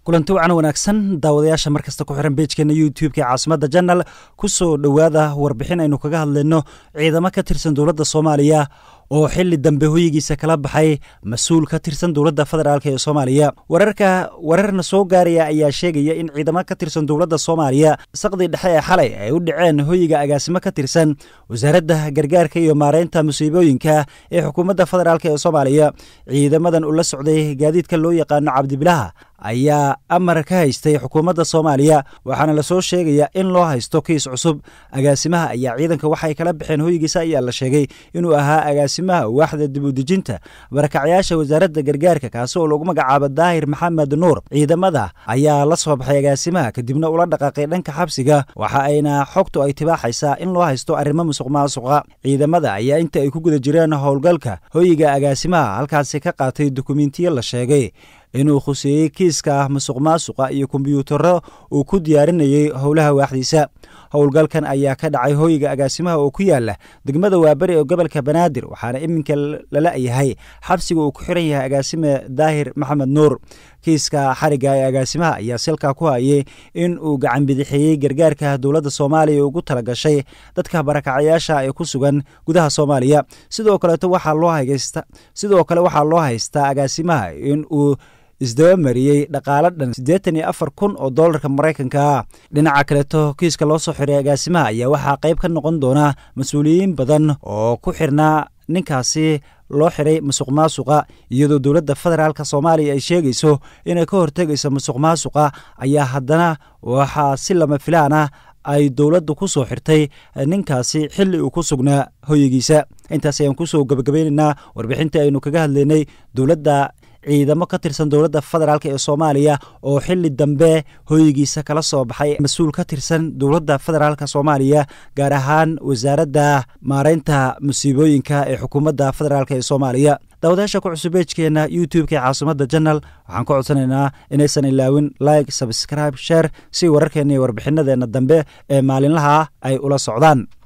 kulanti wacan wanaagsan daawadayaasha markasta ku xiran beejkeena youtube-ka ee caasimada janal ku soo dhowaada warbixin aynu kaga hadlayno ciidamo ka tirsan dowladda soomaaliya oo xili dambe hoyigiisa kala baxay mas-uul ka tirsan dowladda federaalk ee soomaaliya wararka wararna soo gaaraya ayaa sheegaya in ciidamo ka tirsan dowladda soomaaliya saqdii dhexe ee xalay ay u dhaceen hoyiga agaasimo ka tirsan wasaaradda gargaarka iyo maareynta musiibooyinka ee xukuumadda federaalk ee soomaaliya ciidamadan ula socday gaadiidka loo yaqaano cabdibilaha ayaa amar ka haystay xukuumadda soomaaliya waxaana lasoo sheegaya in loo haysto kiis cusub agaasimaha ayaa ciidanka waxay kala baxeen hoygiisa ayaa la sheegay inuu ahaa agaasimaha waaxda dib u dejinta barakacyaasha wasaaradda gargaarka kaasi oo lagu magacaabo daahir maxamed nuur ciidamada ayaa la soo baxay agaasimaha kadibna ula dhaqaaqay dhanka xabsiga waxa ayna xogtu ay tibaaxaysaa in loo haysto arrimo musuq maasuqa ciidamada ayaa inta ay ku guda jireen howlgalka hoyiga agaasimaha halkaasi ka qaatay dukumentiyo la sheegay inuu khuseeyey kiiska musuq maasuqa iyo kombyuutaro uu ku diyaarinayey howlaha waaxdiisa howlgalkan ayaa ka dhacay hoyiga agaasimaha oo ku yaala degmada waaberi ee gobolka banaadir waxaana iminka lala yahay xabsiga uu ku xiran yahay agaasime daahir maxamed nuur kiiska xariga ee agaasimaha ayaa silka ku hayay in uu gacan bidixeeyey gargaarka dowladda soomaaliya ugu talagashay dadka barakacyaasha ee ku sugan gudaha soomaaliya sidoo kaleeto waxaa loo haysta sidoo kale waxaa loo haystaa agaasimaha in uu isdaba mariyey dhaqaalo dhan siddeetan iyo afar kun oo doolarka maraykanka ah dhinaca kaleeto kiiska loo soo xiray agaasimaha ayaa waxaa qayb ka noqon doona mas-uuliyiin badan oo ku xirnaa ninkaasi loo xiray musuq maasuqa iyadoo dowladda federaalk soomaaliya ay sheegayso inay ka hortegayso musuq maasuqa ayaa haddana waxaa si lama filaan ah ay dowladdu ku soo xirtay ninkaasi xilli uu ku sugnaa hoyigiisa intaas ayaan kusoo gabagabaynaynaa warbixintii aynu kaga hadlaynay dowladda ciidamo ka tirsan dowladda federaalk ee soomaaliya oo xili dambe hoyigiisa kala soo baxay mas-uul ka tirsan dowladda federaalk soomaaliya gaar ahaan wasaaradda maareynta musiibooyinka ee xukuumadda federaalk ee soomaaliya daawadayaasha ku cusub beejkeena youtube-ka ee caasimada janal waxaan ka codsanaynaa inaysan ilaawin like sabscribe sheer si wararkeena iyo warbixinadeenna dambe ee maalinlaha ay ula socdaan